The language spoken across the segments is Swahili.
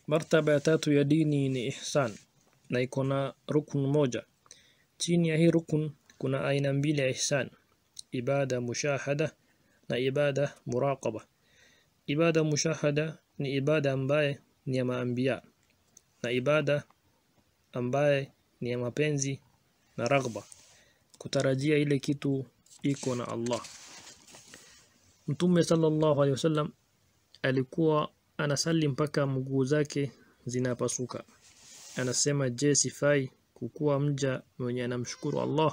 Martaba ya tatu ya dini ni ihsan na iko na rukun moja. Chini ya hii rukun kuna aina mbili ya ihsan, ibada mushahada na ibada muraqaba. Ibada mushahada ni ibada ambaye ni ya maambia na ibada ambaye ni ya mapenzi na raghba, kutarajia ile kitu iko na Allah. Mtume sallallahu alaihi wasallam alikuwa anasali mpaka mguu zake zinapasuka. Anasema, je, sifai kukuwa mja mwenye anamshukuru Allah?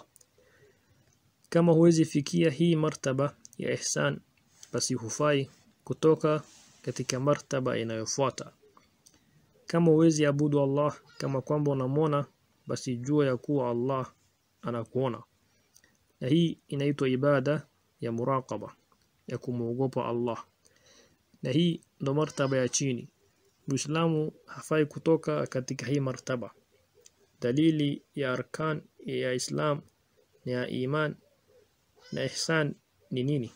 Kama huwezi fikia hii martaba ya ihsan, basi hufai kutoka katika martaba inayofuata. Kama huwezi abudu Allah kama kwamba unamwona, basi jua ya kuwa Allah anakuona, na hii inaitwa ibada ya muraqaba, ya kumwogopa Allah, na hii ndo martaba ya chini. Muislamu hafai kutoka katika hii martaba. Dalili ya arkan ya Islam na ya iman na ihsan ni nini?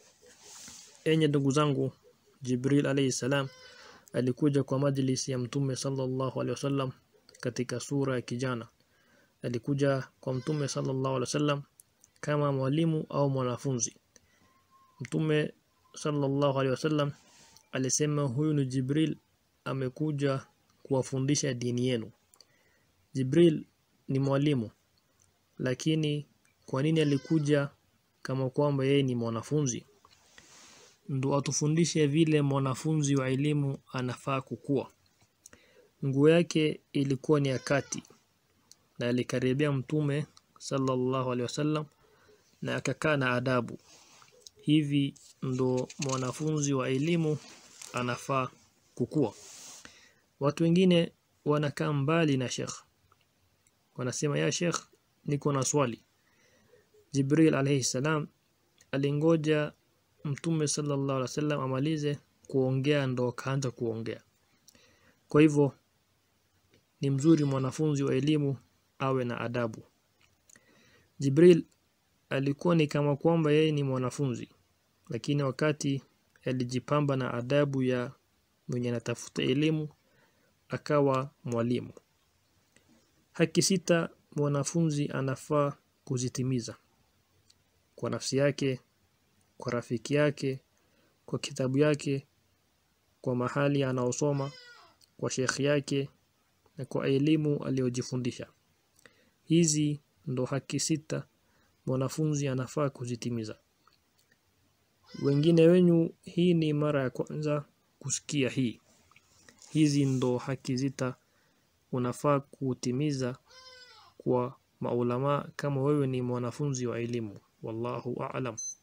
Enye ndugu zangu, Jibril alayhi salam alikuja kwa majlisi ya Mtume sallallahu alaihi wasallam katika sura ya kijana. Alikuja kwa Mtume sallallahu alaihi wasallam kama mwalimu au mwanafunzi. Mtume sallallahu alaihi wasallam alisema huyu ni Jibril amekuja kuwafundisha dini yenu. Jibril ni mwalimu, lakini kwa nini alikuja kama kwamba yeye ni mwanafunzi? Ndo atufundishe vile mwanafunzi wa elimu anafaa kukua. Nguo yake ilikuwa ni ya kati na alikaribia Mtume sallallahu alaihi wasallam na akakaa na adabu. Hivi ndo mwanafunzi wa elimu anafaa kukua. Watu wengine wanakaa mbali na Sheikh, wanasema ya Sheikh, niko na swali. Jibril alayhi salam alingoja Mtume sallallahu alaihi wasallam amalize kuongea ndo akaanza kuongea. Kwa hivyo ni mzuri mwanafunzi wa elimu awe na adabu. Jibril alikuwa ni kama kwamba yeye ni mwanafunzi, lakini wakati alijipamba na adabu ya mwenye anatafuta elimu akawa mwalimu. Haki sita mwanafunzi anafaa kuzitimiza kwa nafsi yake, kwa rafiki yake, kwa kitabu yake, kwa mahali anaosoma, kwa shekhi yake na kwa elimu aliyojifundisha. Hizi ndo haki sita mwanafunzi anafaa kuzitimiza. Wengine wenyu hii ni mara ya kwanza kusikia hii. Hizi ndo haki sita unafaa kutimiza kwa maulama kama wewe ni mwanafunzi wa elimu. Wallahu a'lam.